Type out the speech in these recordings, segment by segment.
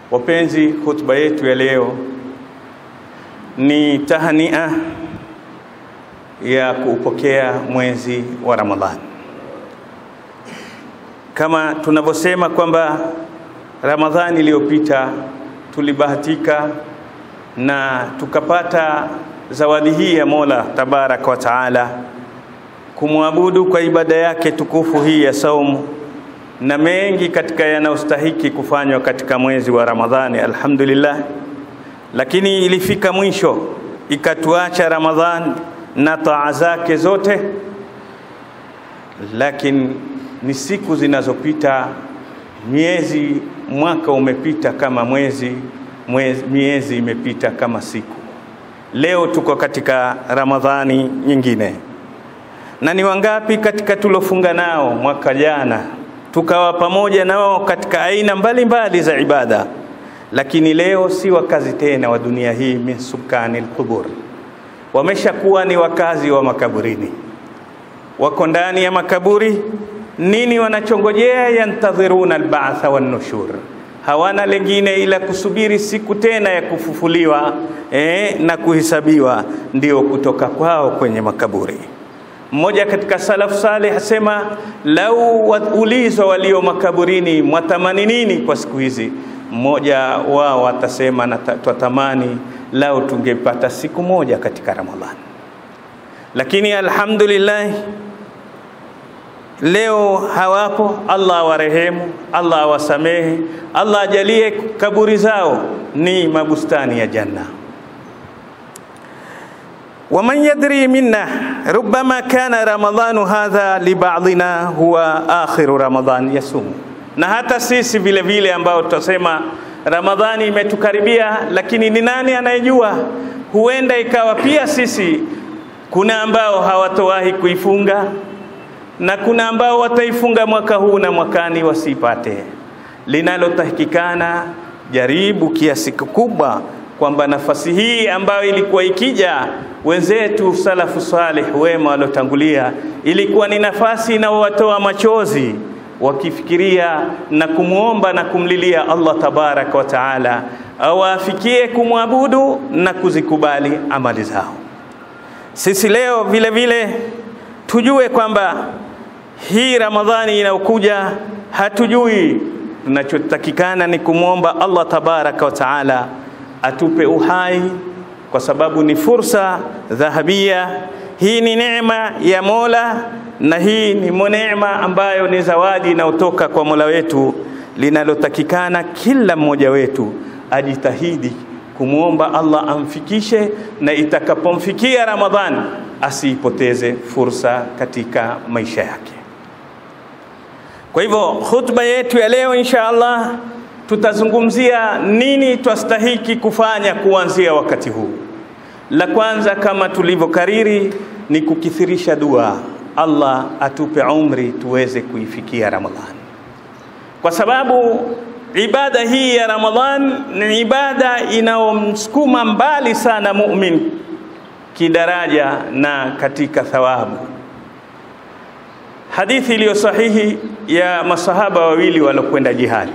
Wapenzi, hutuba yetu ya leo ni tahania ya kuupokea mwezi wa Ramadhani. Kama tunavyosema kwamba Ramadhani iliyopita tulibahatika na tukapata zawadi hii ya Mola Tabaraka wa Taala kumwabudu kwa ibada yake tukufu hii ya saumu na mengi katika yanayostahiki kufanywa katika mwezi wa Ramadhani, alhamdulillah. Lakini ilifika mwisho ikatuacha Ramadhani na taa zake zote, lakini ni siku zinazopita, miezi, mwaka umepita kama mwezi, mwezi, miezi imepita kama siku. Leo tuko katika Ramadhani nyingine, na ni wangapi katika tulofunga nao mwaka jana tukawa pamoja nao katika aina mbalimbali mbali za ibada, lakini leo si wakazi tena wa dunia hii, min sukani alqubur, wameshakuwa ni wakazi wa makaburini, wako ndani ya makaburi. Nini wanachongojea? Yantadhiruna albaatha wannushur, hawana lengine ila kusubiri siku tena ya kufufuliwa eh, na kuhesabiwa, ndio kutoka kwao kwenye makaburi. Mmoja katika salaf saleh asema, lau ulizwa walio makaburini mwatamani nini kwa siku hizi, mmoja wao atasema na twatamani lau tungepata siku moja katika Ramadhani. Lakini alhamdulillah leo hawapo. Allah awarehemu, Allah awasamehe, Allah ajalie kaburi zao ni mabustani ya janna. waman yadri minna rubbama kana ramadhanu hadha libadina huwa akhiru ramadhan yasumu, na hata sisi vile vile ambao tutasema Ramadhani imetukaribia, lakini ni nani anayejua? Huenda ikawa pia sisi kuna ambao hawatowahi kuifunga na kuna ambao wataifunga mwaka huu na mwakani wasipate. Linalotahikikana, jaribu kiasi kikubwa kwamba nafasi hii ambayo ilikuwa ikija wenzetu salafu salih wema waliotangulia, ilikuwa ni nafasi inayowatoa machozi wakifikiria na kumwomba na kumlilia Allah tabaraka wa taala awafikie kumwabudu na kuzikubali amali zao. Sisi leo vile vile tujue kwamba hii Ramadhani inayokuja hatujui, tunachotakikana ni kumwomba Allah tabaraka wa taala atupe uhai kwa sababu ni fursa dhahabia. Hii ni neema ya Mola na hii ni neema ambayo ni zawadi inayotoka kwa Mola wetu, linalotakikana kila mmoja wetu ajitahidi kumwomba Allah amfikishe, na itakapomfikia Ramadhani asiipoteze fursa katika maisha yake. Kwa hivyo khutba yetu ya leo insha Allah tutazungumzia nini twastahiki kufanya kuanzia wakati huu. La kwanza kama tulivyokariri ni kukithirisha dua, Allah atupe umri tuweze kuifikia Ramadhani, kwa sababu ibada hii ya Ramadhan ni ibada inayomsukuma mbali sana mumin kidaraja na katika thawabu. Hadithi iliyo sahihi ya masahaba wawili walokwenda jihadi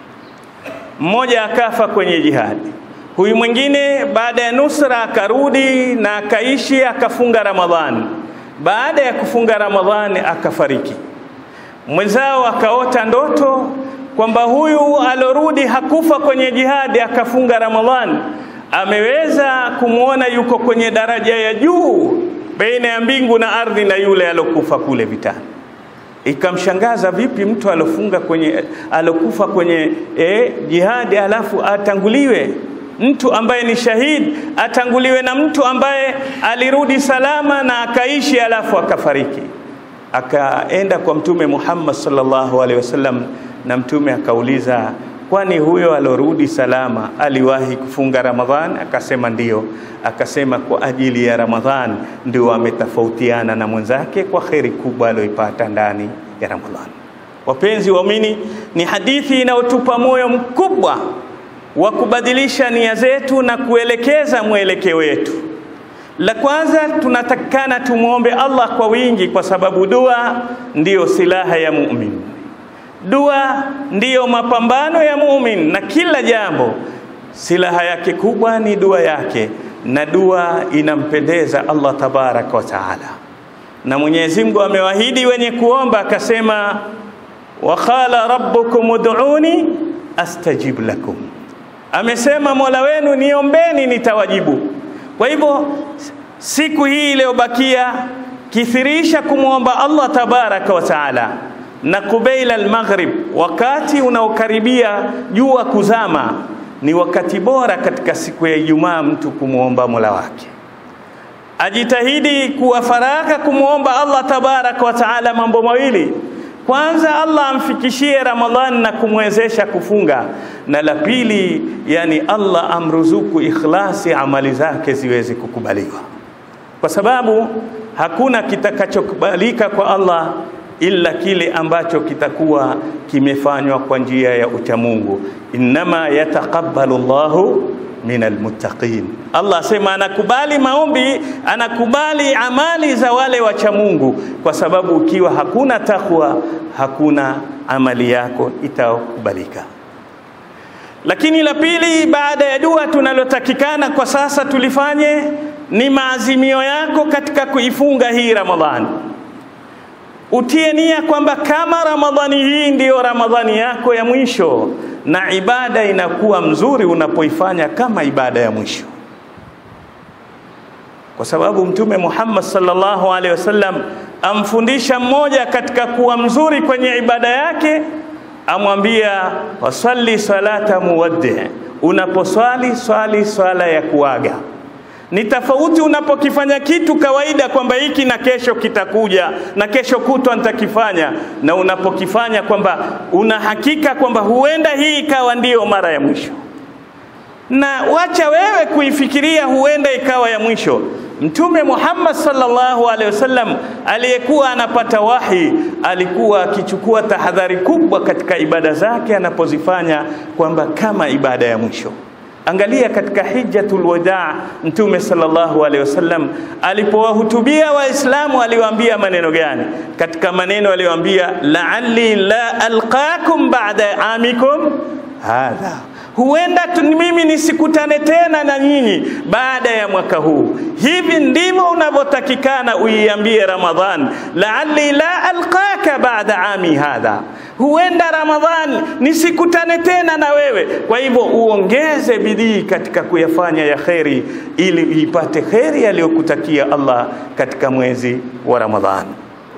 mmoja akafa kwenye jihadi, huyu mwingine baada ya nusra akarudi na akaishi akafunga Ramadhani. Baada ya kufunga Ramadhani akafariki. Mwenzao akaota ndoto kwamba huyu alorudi hakufa kwenye jihadi akafunga Ramadhani, ameweza kumwona yuko kwenye daraja ya juu baina ya mbingu na ardhi na yule alokufa kule vitani. Ikamshangaza, vipi mtu alofunga kwenye alokufa kwenye eh, jihadi alafu atanguliwe mtu ambaye ni shahidi atanguliwe na mtu ambaye alirudi salama na akaishi alafu akafariki. Akaenda kwa Mtume Muhammad sallallahu alaihi wasallam, na Mtume akauliza, kwani huyo alorudi salama aliwahi kufunga Ramadhan? Akasema ndiyo. Akasema kwa ajili ya Ramadhan ndio ametofautiana na mwenzake kwa kheri kubwa aliyoipata ndani ya Ramadhan. Wapenzi waumini, ni hadithi inayotupa moyo mkubwa wa kubadilisha nia zetu na kuelekeza mwelekeo wetu. La kwanza tunatakikana tumwombe Allah kwa wingi, kwa sababu dua ndiyo silaha ya muumini. Dua ndiyo mapambano ya mumin, na kila jambo silaha yake kubwa ni dua yake, na dua inampendeza Allah tabaraka wa taala. Na Mwenyezi Mungu amewahidi wenye kuomba akasema, wa qala rabbukum ud'uni astajib lakum, amesema Mola wenu niombeni nitawajibu. Kwa hivyo siku hii iliyobakia, kithirisha kumwomba Allah tabaraka wa taala na kubeila almaghrib, wakati unaokaribia jua kuzama, ni wakati bora katika siku ya Ijumaa mtu kumwomba Mola wake. Ajitahidi kuwa faraka kumwomba Allah tabaraka wa taala mambo mawili. Kwanza, Allah amfikishie Ramadhani na kumwezesha kufunga, na la pili, yani Allah amruzuku ikhlasi, amali zake ziweze kukubaliwa, kwa sababu hakuna kitakachokubalika kwa Allah illa kile ambacho kitakuwa kimefanywa kwa njia ya uchamungu. Innama yataqabbalu Allahu min almuttaqin. Allah asema anakubali maombi, anakubali amali za wale wacha Mungu, kwa sababu ukiwa hakuna takwa, hakuna amali yako itakubalika. Lakini la pili, baada ya dua, tunalotakikana kwa sasa tulifanye ni maazimio yako katika kuifunga hii Ramadhani. Utie nia kwamba kama Ramadhani hii ndiyo Ramadhani yako ya mwisho, na ibada inakuwa mzuri unapoifanya kama ibada ya mwisho, kwa sababu Mtume Muhammad sallallahu alaihi wasallam amfundisha mmoja katika kuwa mzuri kwenye ibada yake, amwambia wasalli salata muwaddi, unaposwali swali swala ya kuaga ni tofauti unapokifanya kitu kawaida kwamba hiki na kesho kitakuja na kesho kutwa nitakifanya, na unapokifanya kwamba una hakika kwamba huenda hii ikawa ndiyo mara ya mwisho. Na wacha wewe kuifikiria huenda ikawa ya mwisho. Mtume Muhammad sallallahu alaihi wasallam aliyekuwa anapata wahi alikuwa akichukua tahadhari kubwa katika ibada zake anapozifanya kwamba kama ibada ya mwisho. Angalia katika hijjatul wadaa, Mtume sallallahu alaihi wasallam alipowahutubia Waislamu aliwaambia maneno gani? Katika maneno aliyoambia, la'alli la alqakum ba'da amikum hadha, huenda mimi nisikutane tena na nyinyi baada ya mwaka huu. Hivi ndivyo unavyotakikana uiambie Ramadhan, la'alli la alqaka ba'da ami hadha huenda Ramadhani nisikutane tena na wewe. Kwa hivyo uongeze bidii katika kuyafanya ya kheri, ili ipate kheri aliyokutakia Allah katika mwezi wa Ramadhani.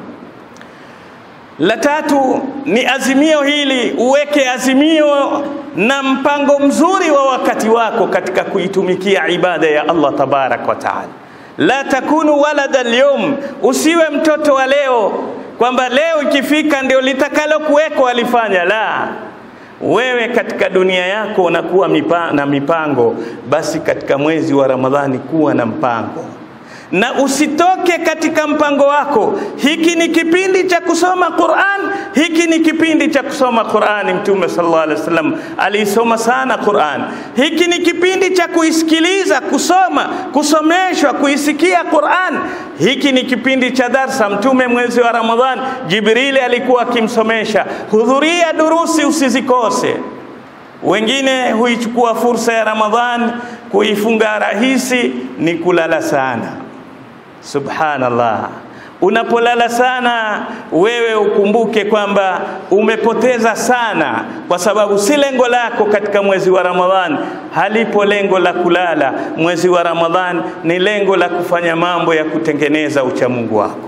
La tatu ni azimio hili, uweke azimio na mpango mzuri wa wakati wako katika kuitumikia ibada ya Allah tabarak wa taala. La takunu walada alyawm, usiwe mtoto wa leo kwamba leo ikifika ndio litakalo kuweko alifanya. La, wewe katika dunia yako unakuwa mipa, na mipango, basi katika mwezi wa Ramadhani kuwa na mpango na usitoke katika mpango wako. Hiki ni kipindi cha kusoma Qur'an, hiki ni kipindi cha kusoma Qur'an. Mtume sallallahu alaihi wasallam aliisoma sana Qur'an. Hiki ni kipindi cha kuisikiliza, kusoma, kusomeshwa, kuisikia Qur'an. Hiki ni kipindi cha darsa. Mtume mwezi wa Ramadhan, Jibrili alikuwa akimsomesha. Hudhuria durusi, usizikose. Wengine huichukua fursa ya Ramadhan kuifunga rahisi, ni kulala sana. Subhanallah, unapolala sana wewe ukumbuke kwamba umepoteza sana, kwa sababu si lengo lako katika mwezi wa Ramadhan. Halipo lengo la kulala mwezi wa Ramadhan, ni lengo la kufanya mambo ya kutengeneza uchamungu wako.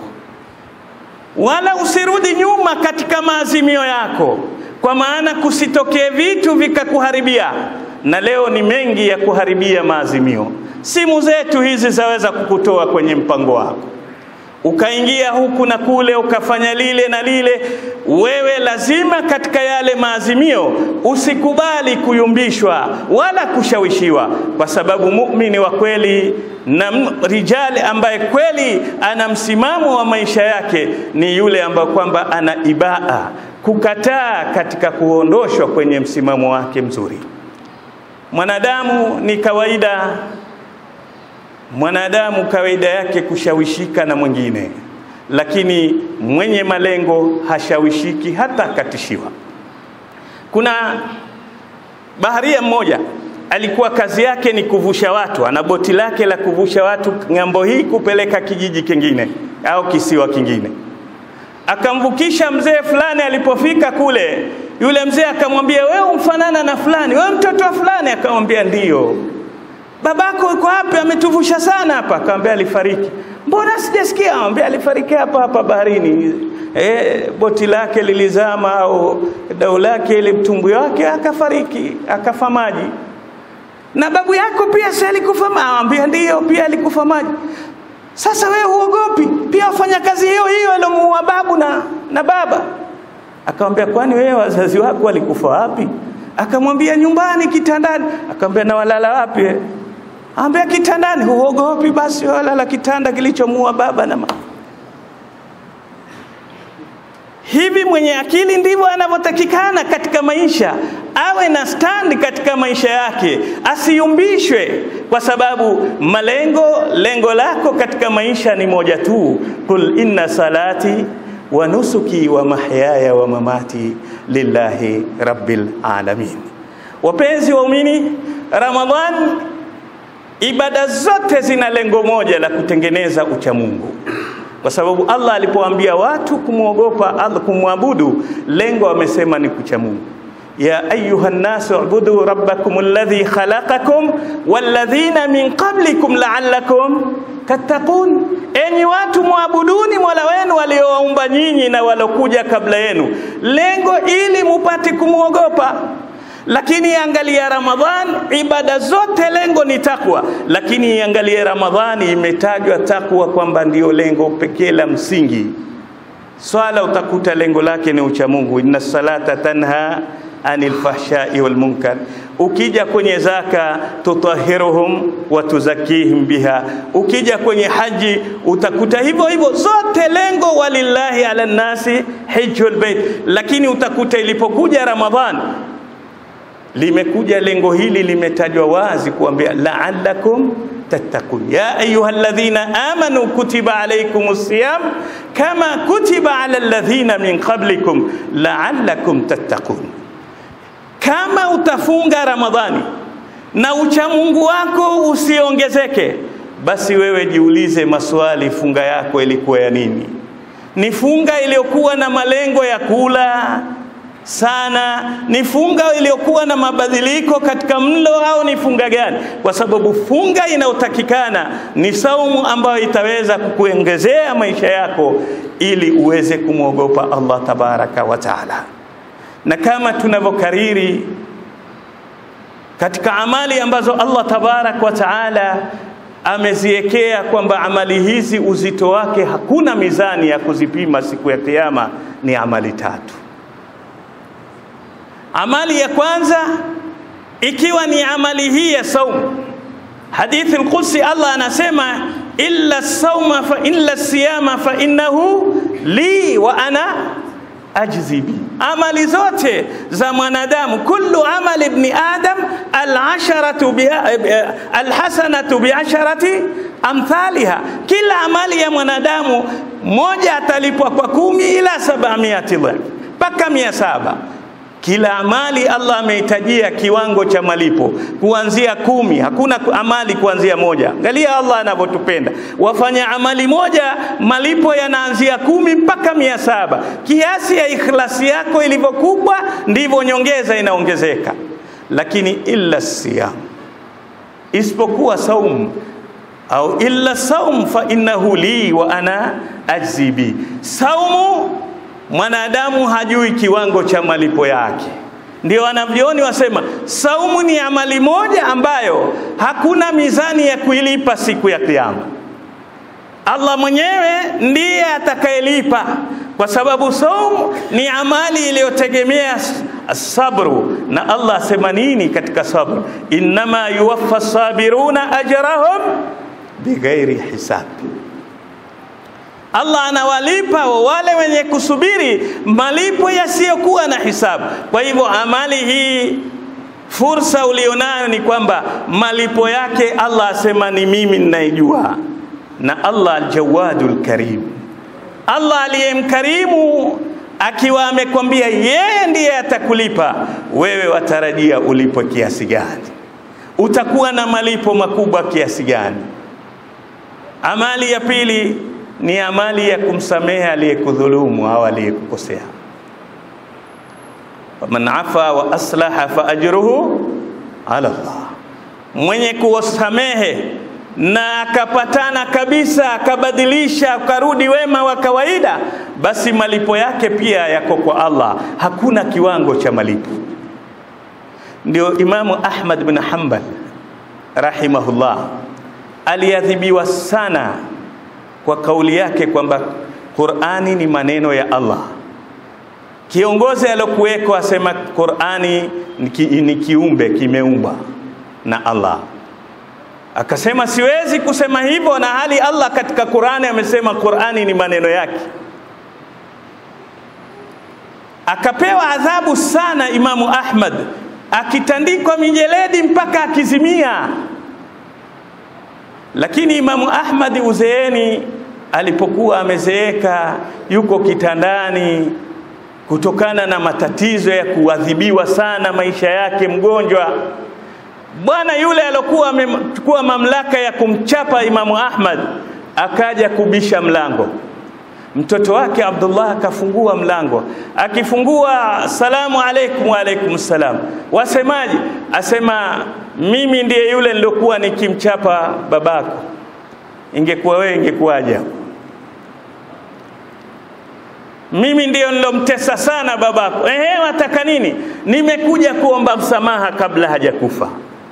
Wala usirudi nyuma katika maazimio yako, kwa maana kusitokee vitu vikakuharibia, na leo ni mengi ya kuharibia maazimio. Simu zetu hizi zaweza kukutoa kwenye mpango wako, ukaingia huku na kule, ukafanya lile na lile. Wewe lazima katika yale maazimio usikubali kuyumbishwa wala kushawishiwa, kwa sababu muumini wa kweli na rijali ambaye kweli ana msimamo wa maisha yake ni yule ambaye kwamba ana ibaa, kukataa katika kuondoshwa kwenye msimamo wake mzuri. Mwanadamu ni kawaida mwanadamu kawaida yake kushawishika na mwingine, lakini mwenye malengo hashawishiki hata akatishiwa. Kuna baharia mmoja alikuwa kazi yake ni kuvusha watu, ana boti lake la kuvusha watu ng'ambo hii kupeleka kijiji kingine au kisiwa kingine. Akamvukisha mzee fulani. Alipofika kule, yule mzee akamwambia, wewe umfanana na fulani, wewe mtoto wa fulani? Akamwambia ndiyo. Babako yuko wapi? Ametuvusha sana hapa. Akamwambia alifariki. Mbona sijasikia? Akamwambia alifariki hapa hapa baharini. E, boti lake lilizama au dau lake ile mtumbwi wake akafariki, akafa maji. Na babu yako pia si alikufa maji? Akamwambia ndiyo, pia alikufa maji. Sasa wewe huogopi? Pia wafanya kazi hiyo hiyo aliomuua babu na, na baba. Akamwambia kwani wewe wazazi wako walikufa wapi? Akamwambia nyumbani kitandani. Akamwambia na walala wapi? Akamwambia kitandani. Huogopi? Basi walala kitanda kilichomuua baba na mama. Hivi mwenye akili ndivyo anavyotakikana katika maisha, awe na stand katika maisha yake, asiyumbishwe kwa sababu malengo, lengo lako katika maisha ni moja tu, kul inna salati wa nusuki wa mahyaya wa mamati lillahi rabbil alamin. Wapenzi waumini, Ramadhan, ibada zote zina lengo moja la kutengeneza uchamungu kwa sababu Allah alipoambia watu kumwogopa Allah, kumwabudu, lengo amesema ni kucha Mungu. ya ayuha nnasu ubudu rabbakum alladhi khalaqakum walladhina min qablikum la'allakum tattaqun, enyi watu mwabuduni mola wenu waliowaumba nyinyi na walokuja kabla yenu, lengo ili mupate kumwogopa. Lakini angalia Ramadhan, ibada zote lengo ni takwa, lakini angalia Ramadhani imetajwa takwa kwamba ndiyo lengo pekee la msingi. Swala utakuta lengo lake ni uchamungu, inna salata tanha anil fahshai wal munkar. Ukija kwenye zaka, tutahiruhum wa tuzakihim biha. Ukija kwenye haji utakuta hivyo hivyo, zote lengo walillahi ala nnasi hijjul bait. Lakini utakuta ilipokuja Ramadhan limekuja lengo hili limetajwa wazi kuambia la'allakum tattaqun ya ayuha alladhina amanu kutiba alaykumus siyam kama kutiba ala alladhina min qablikum la'allakum tattaqun. Kama utafunga Ramadhani na uchamungu wako usiongezeke, basi wewe jiulize maswali, funga yako ilikuwa ya nini? Ni funga iliyokuwa na malengo ya kula sana ni funga iliyokuwa na mabadiliko katika mlo au ni funga gani? Kwa sababu funga inayotakikana ni saumu ambayo itaweza kukuongezea maisha yako ili uweze kumwogopa Allah tabaraka wa taala. Na kama tunavyokariri katika amali ambazo Allah tabaraka wa taala ameziwekea kwamba amali hizi uzito wake hakuna mizani ya kuzipima siku ya Kiyama, ni amali tatu. Amali ya kwanza ikiwa ni amali hii ya saumu. Hadithi al-Qudsi Allah anasema illa sauma fa illa siyama fa innahu li wa ana ajzi bi. Amali zote za mwanadamu, kullu amali ibni adam al-asharatu bi al-hasanatu bi asharati amthaliha, kila amali ya mwanadamu moja atalipwa kwa kumi ila sabamiati mpaka mia saba kila amali Allah amehitajia kiwango cha malipo kuanzia kumi. Hakuna amali kuanzia moja. Angalia Allah anavyotupenda, wafanya amali moja malipo yanaanzia kumi mpaka mia saba. Kiasi ya ikhlasi yako ilivyokubwa ndivyo nyongeza inaongezeka. Lakini illa siyam, isipokuwa saumu au illa saum fa innahu li wa ana ajzi bi, saumu mwanadamu hajui kiwango cha malipo yake. Ndio wanavyoni wasema saumu ni amali moja ambayo hakuna mizani ya kuilipa siku ya Kiyama. Allah mwenyewe ndiye atakayelipa, kwa sababu saumu ni amali iliyotegemea sabru, na Allah asema nini katika sabru? Innama yuwaffa sabiruna ajrahum bighairi hisab Allah anawalipa wale wenye kusubiri malipo yasiyokuwa na hisabu. Kwa hivyo amali hii, fursa ulionayo ni kwamba malipo yake Allah asema ni mimi ninaijua, na Allah aljawadul karim, Allah aliyemkarimu akiwa amekwambia yeye ndiye atakulipa, wewe watarajia ulipwe kiasi gani? Utakuwa na malipo makubwa kiasi gani? Amali ya pili ni amali ya kumsamehe aliyekudhulumu au aliyekukosea. Faman afa wa aslaha fa ajruhu ala Allah, mwenye kuwasamehe na akapatana kabisa akabadilisha akarudi wema wa kawaida, basi malipo yake pia yako kwa Allah, hakuna kiwango cha malipo. Ndio Imamu Ahmad bin Hanbal rahimahullah aliadhibiwa sana kwa kauli yake kwamba Qur'ani ni maneno ya Allah. Kiongozi alokuweko asema Qur'ani ni kiumbe kimeumbwa na Allah. Akasema siwezi kusema hivyo na hali Allah katika Qur'ani amesema Qur'ani ni maneno yake. Akapewa adhabu sana Imamu Ahmad, akitandikwa mijeledi mpaka akizimia. Lakini Imamu Ahmad uzeeni, alipokuwa amezeeka, yuko kitandani kutokana na matatizo ya kuadhibiwa sana maisha yake, mgonjwa bwana yule alokuwa amechukua mamlaka ya kumchapa Imamu Ahmad akaja kubisha mlango. Mtoto wake Abdullah akafungua mlango, akifungua salamu alaikum, wa alaikum salam, wasemaje? Asema mimi ndiye yule nilokuwa nikimchapa babako, ingekuwa wewe ingekuwaje? Mimi ndiyo nilomtesa sana babako. Ehe, wataka nini? Nimekuja kuomba msamaha kabla hajakufa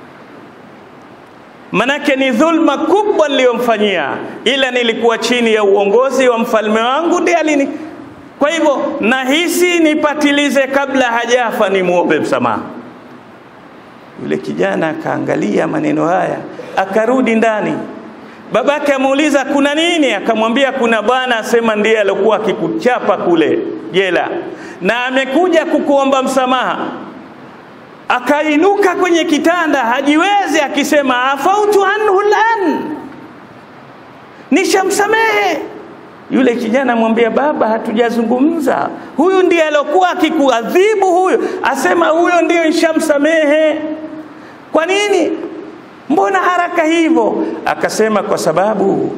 manake ni dhulma kubwa niliyomfanyia, ila nilikuwa chini ya uongozi wa mfalme wangu ndiye alini. Kwa hivyo nahisi nipatilize kabla hajafa, nimwombe msamaha. Yule kijana akaangalia maneno haya, akarudi ndani. Babake amuuliza kuna nini? Akamwambia kuna bwana asema ndiye alikuwa akikuchapa kule jela na amekuja kukuomba msamaha akainuka kwenye kitanda hajiwezi, akisema afautu anhu lan, nishamsamehe. Yule kijana mwambia, baba, hatujazungumza. Huyu ndiye alokuwa akikuadhibu huyo, asema huyo ndiyo nishamsamehe. Kwa nini? Mbona haraka hivyo? Akasema kwa sababu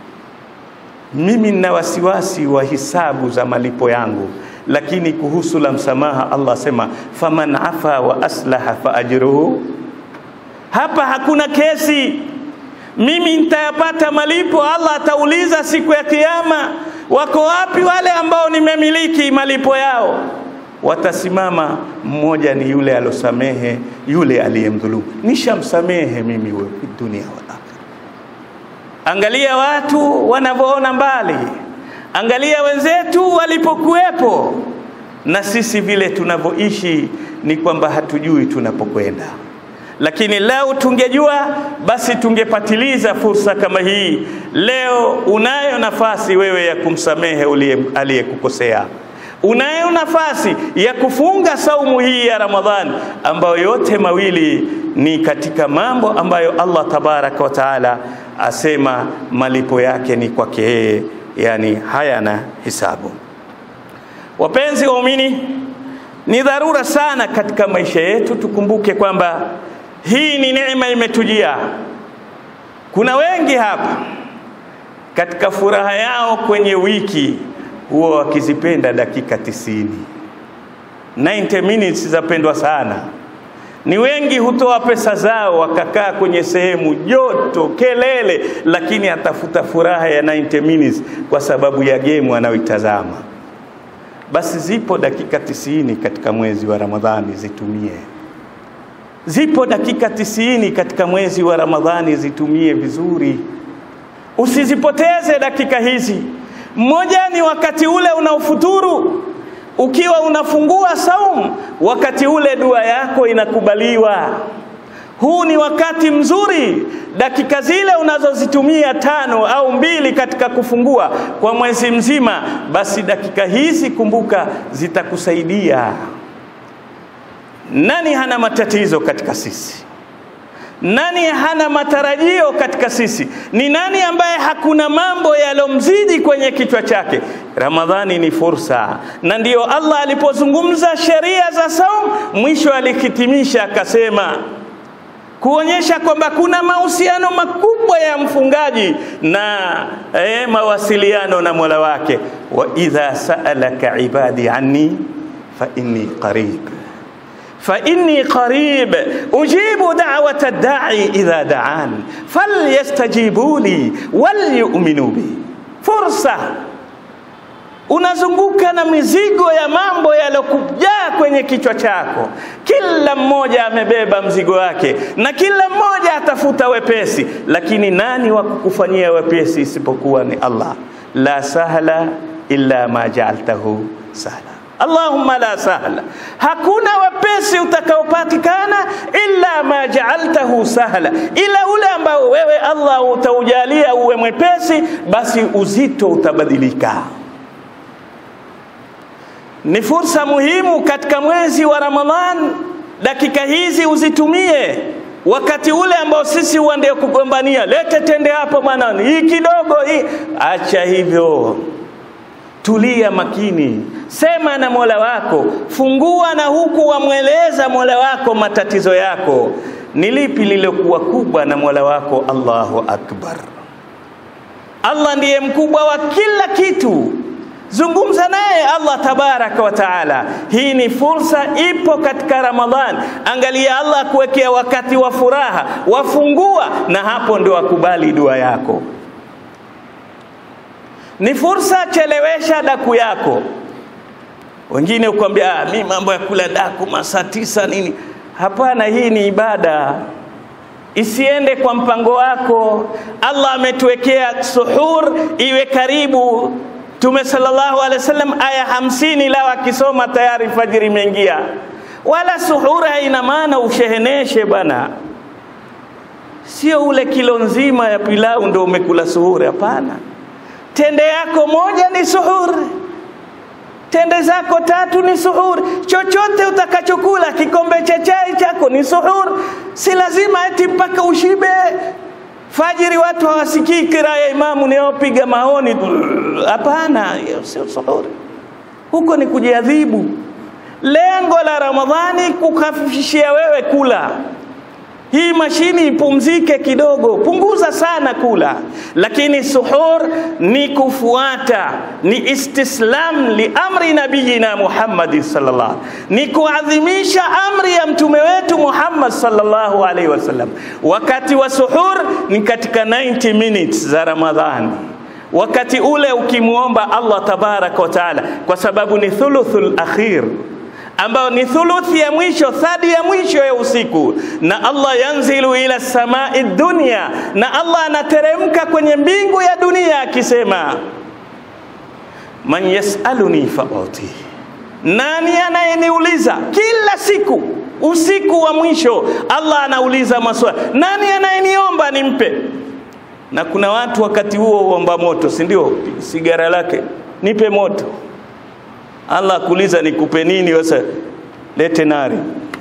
mimi nina wasiwasi wa hisabu za malipo yangu lakini kuhusu la msamaha Allah asema faman afa wa aslaha fa ajruhu. Hapa hakuna kesi, mimi nitayapata malipo. Allah atauliza siku ya Kiyama, wako wapi wale ambao nimemiliki malipo yao? Watasimama, mmoja ni yule alosamehe, yule aliyemdhulumu. Nishamsamehe mimi wewe dunia wal akhira. Angalia watu wanavyoona mbali Angalia wenzetu walipokuwepo, na sisi vile tunavyoishi ni kwamba hatujui tunapokwenda. Lakini leo tungejua, basi tungepatiliza fursa kama hii. Leo unayo nafasi wewe ya kumsamehe aliyekukosea, unayo nafasi ya kufunga saumu hii ya Ramadhani, ambayo yote mawili ni katika mambo ambayo Allah tabaraka wa taala asema malipo yake ni kwake yeye yani hayana hisabu. Wapenzi waumini, ni dharura sana katika maisha yetu tukumbuke kwamba hii ni neema imetujia. Kuna wengi hapa katika furaha yao kwenye wiki huwa wakizipenda dakika tisini. 90 minutes zapendwa sana. Ni wengi hutoa pesa zao wakakaa kwenye sehemu joto, kelele, lakini atafuta furaha ya 90 minutes kwa sababu ya gemu anayoitazama. Basi zipo dakika tisini katika mwezi wa Ramadhani, zitumie. Zipo dakika tisini katika mwezi wa Ramadhani, zitumie vizuri, usizipoteze dakika hizi. Mmoja ni wakati ule unaofuturu ukiwa unafungua saumu, wakati ule dua yako inakubaliwa. Huu ni wakati mzuri, dakika zile unazozitumia tano au mbili katika kufungua kwa mwezi mzima, basi dakika hizi kumbuka, zitakusaidia. Nani hana matatizo katika sisi? Nani hana matarajio katika sisi? Ni nani ambaye hakuna mambo yalomzidi kwenye kichwa chake? Ramadhani ni fursa, na ndiyo Allah alipozungumza sheria za saum, mwisho alikitimisha akasema kuonyesha kwamba kuna mahusiano makubwa ya mfungaji na eh, mawasiliano na Mola wake. wa idha sa'alaka ibadi anni fa inni qarib fa inni qarib ujibu da'wata da'i idha da'an falyastajibu li walyu'minu bi. Fursa unazunguka na mizigo ya mambo yaliyokujaa kwenye kichwa chako. Kila mmoja amebeba mzigo wake na kila mmoja atafuta wepesi, lakini nani wa kukufanyia wepesi isipokuwa ni Allah? La sahla illa ma ja'altahu sahla. Allahumma la sahla, hakuna wepesi utakaopatikana illa ma ja'altahu sahla, ila ule ambao wewe Allah utaujalia uwe mwepesi, basi uzito utabadilika. Ni fursa muhimu katika mwezi wa Ramadhan. Dakika hizi uzitumie wakati ule ambao sisi uende kugombania, lete tende hapo bwana, hii kidogo hii. Acha hivyo, tulia makini, sema na Mola wako, fungua na huku wamweleza Mola wako matatizo yako. Ni lipi lilokuwa kubwa na Mola wako? Allahu akbar, Allah ndiye mkubwa wa kila kitu. Zungumza naye Allah tabaraka wa taala. Hii ni fursa, ipo katika Ramadhan. Angalia Allah akuwekea wakati wa furaha, wafungua, na hapo ndio akubali dua yako. Ni fursa, chelewesha daku yako. Wengine ukwambia ah, mi mambo ya kula daku masaa tisa nini? Hapana, hii ni ibada isiende kwa mpango wako. Allah ametuwekea suhur iwe karibu Mtume sallallahu alaihi wasallam aya hamsini lao akisoma tayari fajiri imeingia. Wala suhura haina maana usheheneshe bwana, sio ule kilo nzima ya pilau ndio umekula suhuri. Hapana, tende yako moja ni suhuri, tende zako tatu ni suhuri. Chochote utakachokula, kikombe cha chai chako ni suhuri. Si lazima eti mpaka ushibe Fajiri watu hawasikii kira ya imamu niyopiga maoni. Hapana, sio suhuri, huko ni kujiadhibu. Lengo la Ramadhani kukafifishia wewe kula. Hii mashini ipumzike kidogo, punguza sana kula, lakini suhur ni kufuata, ni istislam li amri nabiyina Muhammad sallallahu, ni kuadhimisha amri ya mtume wetu Muhammad sallallahu alaihi wasallam. Wakati wa suhur ni katika 90 minutes za Ramadhani wakati ule ukimwomba Allah tabaraka wa taala, kwa sababu ni thuluthul akhir ambayo ni thuluthi ya mwisho, thadi ya mwisho ya usiku, na Allah yanzilu ila samai dunya, na Allah anateremka kwenye mbingu ya dunia akisema, man yasaluni fauti, nani anayeniuliza kila siku usiku wa mwisho? Allah anauliza maswali, nani anayeniomba nimpe? Na kuna watu wakati huo huomba moto, si ndio? Sigara lake nipe moto Allah akuuliza nikupe nini? Sasa lete nari.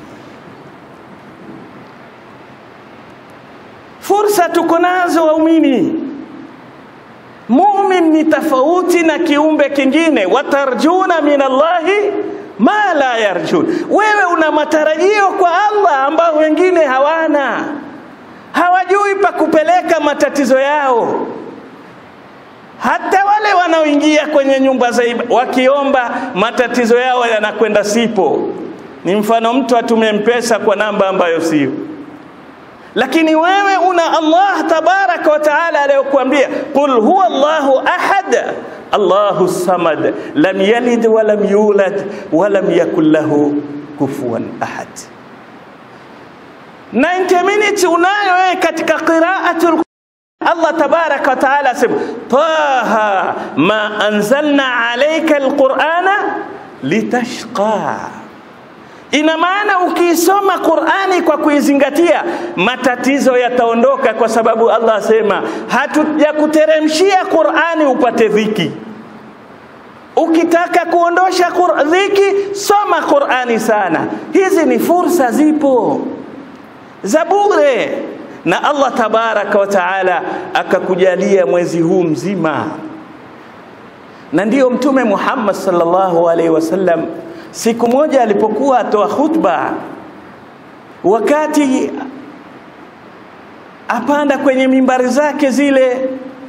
Fursa tuko nazo waumini. Mumin ni tofauti na kiumbe kingine, watarjuna min Allahi ma la yarjun. Wewe una matarajio kwa Allah ambao wengine hawana, hawajui pa kupeleka matatizo yao hata wale wanaoingia kwenye nyumba za ibada wakiomba matatizo yao yanakwenda sipo. Ni mfano mtu atume mpesa kwa namba ambayo sio, lakini wewe una Allah tabaraka wa taala aliyokuambia qul huwa Allahu ahad Allahu samad lam yalid wa lam yulad wa lam yakul lahu kufuwan ahad. 90 minutes unayo wewe katika qiraatul Allah tabaraka wa taala asema taha ma anzalna alayka alqur'ana litashqa. Ina maana ukiisoma Qur'ani kwa kuizingatia matatizo yataondoka, kwa sababu Allah asema hatujakuteremshia Qur'ani upate dhiki. Ukitaka kuondosha dhiki, soma Qur'ani sana. Hizi ni fursa, zipo za bure na Allah tabaraka wa taala akakujalia mwezi huu mzima na ndiyo Mtume Muhammad sallallahu alaihi wasallam siku moja alipokuwa atoa khutba, wakati apanda kwenye mimbari zake zile,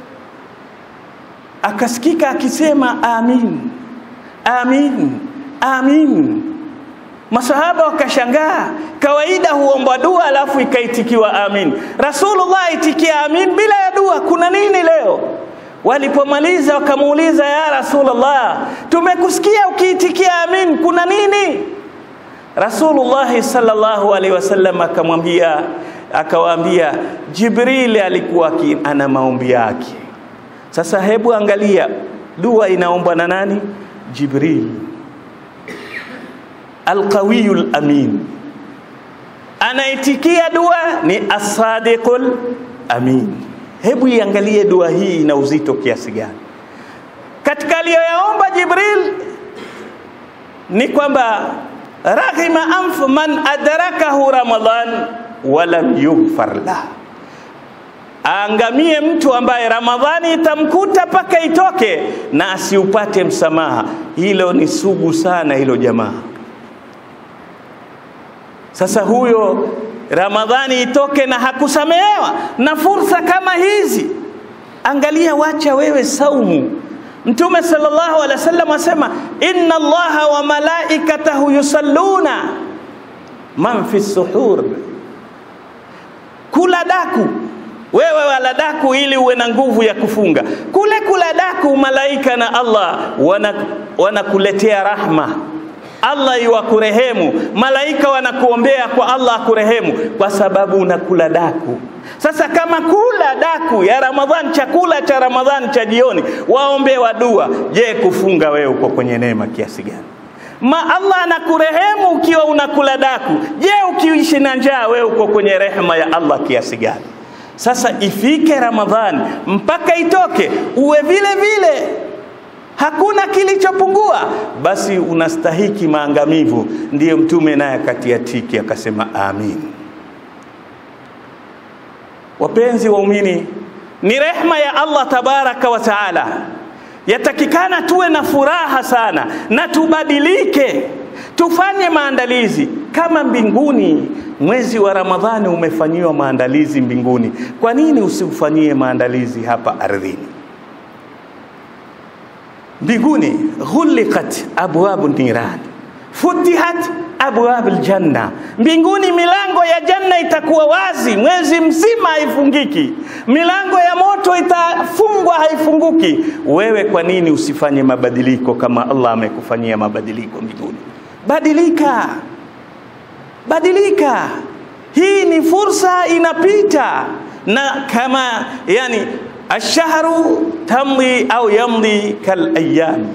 akasikika akisema amin, amin, amin. Masahaba wakashangaa, kawaida huomba dua alafu ikaitikiwa amin. Rasulullah aitikia amin bila ya dua, kuna nini leo? Walipomaliza wakamuuliza, ya Rasulullah, tumekusikia ukiitikia amin, kuna nini? Rasulullah sallallahu alaihi wasallam akamwambia, akawaambia, Jibril alikuwa ana maombi yake. Sasa hebu angalia, dua inaombwa na nani? Jibril alqawiyul amin, anaitikia dua ni asadiqul amin. Hebu iangalie dua hii ina uzito kiasi gani. Katika aliyoyaomba Jibril ni kwamba raghima anf man adrakahu Ramadhan walam yughfar lah, aangamie mtu ambaye Ramadhani itamkuta mpaka itoke na asiupate msamaha. Hilo ni sugu sana hilo jamaa. Sasa huyo Ramadhani itoke na hakusamehewa na fursa kama hizi, angalia, wacha wewe saumu. Mtume sallallahu alaihi wasallam asema inna Allaha wa malaikatahu yusalluna man fi suhur, kula daku wewe wala daku ili uwe na nguvu ya kufunga. Kule kula daku, malaika na Allah wanakuletea wana rahma Allah iwakurehemu, malaika wanakuombea kwa Allah akurehemu, kwa sababu unakula daku. Sasa kama kula daku ya Ramadhani, chakula cha Ramadhani cha jioni, waombewa dua, je, kufunga wewe uko kwenye neema kiasi gani? Ma Allah anakurehemu ukiwa unakula daku. Je, ukiishi na njaa wewe uko kwenye rehema ya Allah kiasi gani? Sasa ifike Ramadhani mpaka itoke, uwe vile vile hakuna kilichopungua, basi unastahiki maangamivu. Ndiyo Mtume naye akatia tiki akasema amin. Wapenzi waumini, ni rehma ya Allah tabaraka wa taala, yatakikana tuwe na furaha sana na tubadilike, tufanye maandalizi kama mbinguni. Mwezi wa Ramadhani umefanyiwa maandalizi mbinguni, kwa nini usiufanyie maandalizi hapa ardhini? mbinguni ghuliqat abwabu niran futihat abwabu ljanna, mbinguni milango ya janna itakuwa wazi mwezi mzima, haifungiki. Milango ya moto itafungwa, haifunguki. Wewe kwa nini usifanye mabadiliko kama Allah amekufanyia mabadiliko mbinguni? Badilika, badilika. Hii ni fursa inapita, na kama yani ashahru tamdi au yamdi kal ayyam,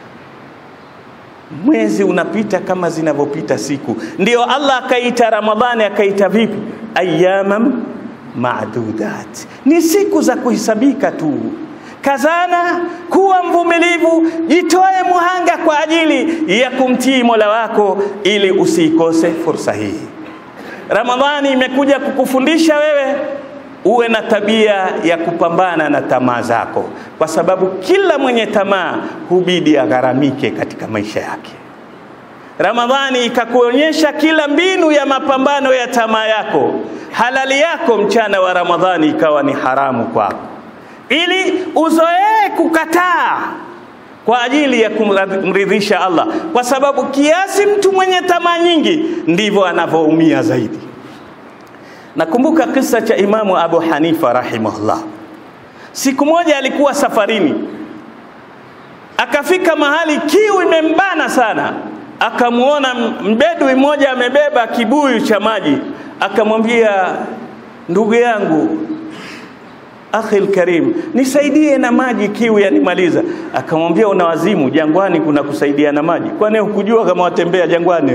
mwezi unapita kama zinavyopita siku. Ndiyo Allah akaita Ramadhani, akaita vipi? Ayyaman maadudat, ni siku za kuhesabika tu. Kazana, kuwa mvumilivu, jitoe muhanga kwa ajili ya kumtii Mola wako ili usiikose fursa hii. Ramadhani imekuja kukufundisha wewe uwe na tabia ya kupambana na tamaa zako, kwa sababu kila mwenye tamaa hubidi agharamike katika maisha yake. Ramadhani ikakuonyesha kila mbinu ya mapambano ya tamaa yako. Halali yako mchana wa Ramadhani ikawa ni haramu kwako, ili uzoee kukataa kwa ajili ya kumridhisha Allah, kwa sababu kiasi mtu mwenye tamaa nyingi ndivyo anavyoumia zaidi. Nakumbuka kisa cha Imamu Abu Hanifa rahimahullah. Siku moja alikuwa safarini, akafika mahali kiu imembana sana, akamwona mbedui mmoja amebeba kibuyu cha maji, akamwambia ndugu yangu, akhil karim, nisaidie na maji, kiu yanimaliza. Akamwambia una wazimu, jangwani kuna kusaidia na maji? Kwani hukujua kama watembea jangwani?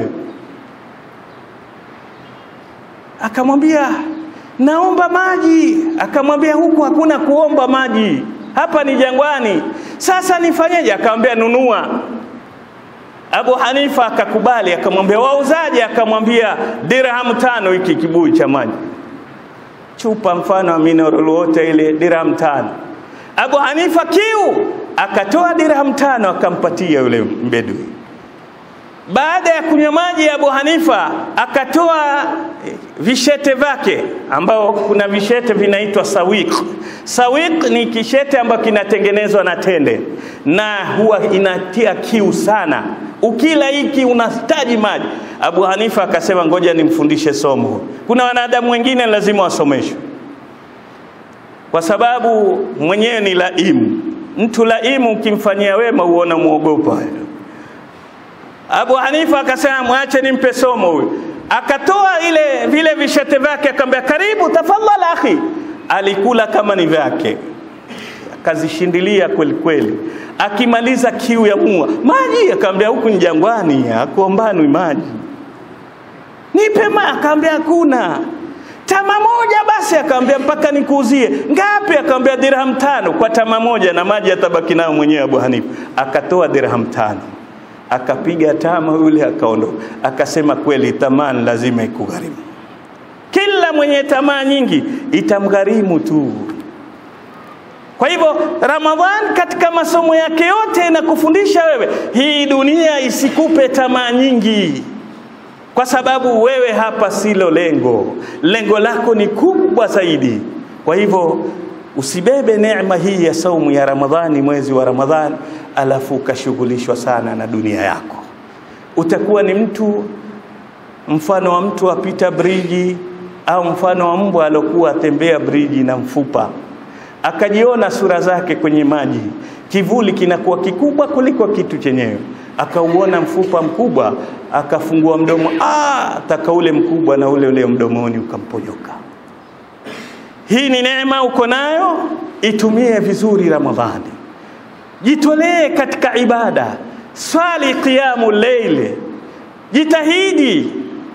Akamwambia naomba maji. Akamwambia huku hakuna kuomba maji, hapa ni jangwani. Sasa nifanyeje? Akamwambia nunua. Abu Hanifa akakubali, akamwambia wauzaje? Akamwambia dirham tano hiki kibuyu cha maji, chupa mfano wa mineral water ile dirham tano. Abu Hanifa kiu akatoa dirham tano akampatia yule mbedui. Baada ya kunywa maji ya Abu Hanifa akatoa vishete vyake, ambao kuna vishete vinaitwa sawiq. Sawiq ni kishete ambacho kinatengenezwa na tende na huwa inatia kiu sana, ukila hiki unahitaji maji. Abu Hanifa akasema ngoja nimfundishe somo. Kuna wanadamu wengine lazima wasomeshwe, kwa sababu mwenyewe ni laimu. Mtu laimu ukimfanyia wema huona muogopa. Abu Hanifa akasema mwache nimpe somo huyu. Akatoa ile vile vishete vyake akamwambia, karibu tafadhali akhi. Alikula kama ni vyake, akazishindilia kweli kweli. Akimaliza kiu ya mua maji, akamwambia huku ni jangwani, akuombanwi maji, nipe maji. Akamwambia hakuna. Tama moja basi, akamwambia mpaka nikuuzie. Ngapi? Akamwambia dirham tano kwa tama moja, na maji atabaki nayo mwenyewe Abu Hanifa. Akatoa dirham tano akapiga tama yule akaondoka, akasema kweli tamaa lazima ikugharimu. Kila mwenye tamaa nyingi itamgharimu tu. Kwa hivyo Ramadhan katika masomo yake yote inakufundisha wewe, hii dunia isikupe tamaa nyingi, kwa sababu wewe hapa silo lengo, lengo lako ni kubwa zaidi. Kwa hivyo usibebe neema hii ya saumu ya Ramadhani, mwezi wa Ramadhani, alafu ukashughulishwa sana na dunia yako. Utakuwa ni mtu mfano wa mtu apita briji, au mfano wa mbwa alokuwa atembea briji na mfupa, akajiona sura zake kwenye maji, kivuli kinakuwa kikubwa kuliko kitu chenyewe, akauona mfupa mkubwa, akafungua mdomo, ah, taka ule mkubwa na ule ule mdomoni ukamponyoka. Hii ni neema uko nayo, itumie vizuri Ramadhani. Jitolee katika ibada, swali qiyamu leili, jitahidi.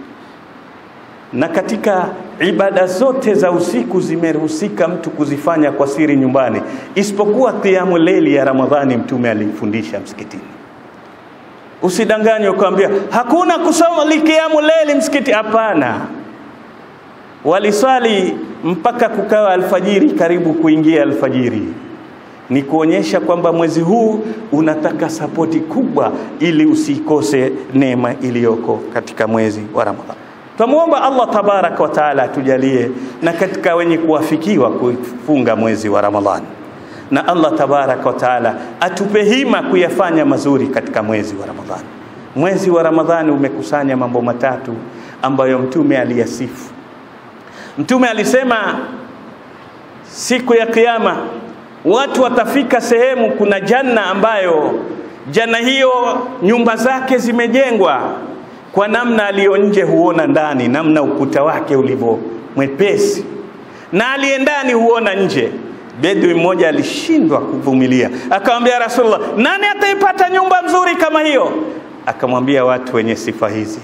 Na katika ibada zote za usiku zimeruhusika mtu kuzifanya kwa siri nyumbani, isipokuwa qiyamu leili ya Ramadhani. Mtume alifundisha msikitini. Usidanganywe ukaambia hakuna kusoma likiamu leili msikiti. Hapana, waliswali mpaka kukawa alfajiri, karibu kuingia alfajiri. Ni kuonyesha kwamba mwezi huu unataka sapoti kubwa, ili usikose neema iliyoko katika mwezi wa Ramadhani. Twamwomba Allah tabaraka wa taala atujalie na katika wenye kuwafikiwa kufunga mwezi wa Ramadhani, na Allah tabaraka wa taala atupe hima kuyafanya mazuri katika mwezi wa Ramadhani. Mwezi wa Ramadhani umekusanya mambo matatu ambayo Mtume aliyasifu. Mtume alisema siku ya Kiyama watu watafika sehemu, kuna janna ambayo janna hiyo nyumba zake zimejengwa kwa namna aliyo nje huona ndani, namna ukuta wake ulivyo mwepesi, na aliye ndani huona nje. Bedui mmoja alishindwa kuvumilia, akamwambia Rasulullah, nani ataipata nyumba nzuri kama hiyo? Akamwambia watu wenye sifa hizi,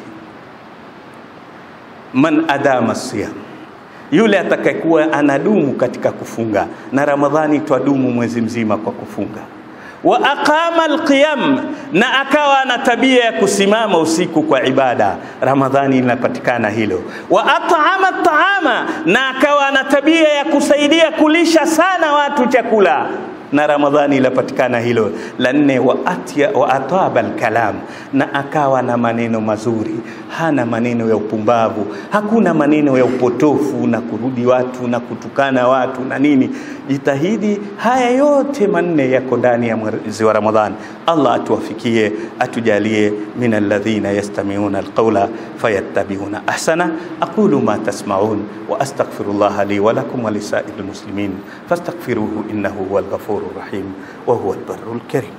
man adama siyam yule atakayekuwa anadumu katika kufunga, na Ramadhani twadumu mwezi mzima kwa kufunga. Wa aqama alqiyam, na akawa ana tabia ya kusimama usiku kwa ibada, Ramadhani linapatikana hilo. Wa at'ama at'ama, na akawa ana tabia ya kusaidia kulisha sana watu chakula na Ramadhani ilapatikana hilo. La nne, wa atya wa ataba alkalam, na akawa na maneno mazuri, hana maneno ya upumbavu, hakuna maneno ya upotofu na kurudi watu na kutukana watu na nini. Jitahidi, haya yote manne yako ndani ya mwezi wa Ramadhani. Allah atuwafikie, atujalie min alladhina yastami'una alqawla fayattabi'una ahsana. aqulu ma tasma'un wa astaghfirullaha li wa lakum wa lisa'iril muslimin fastaghfiruhu innahu huwal ghafur الرحيم وهو البر الكريم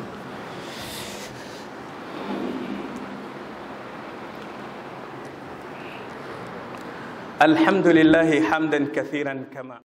الحمد لله حمدا كثيرا كما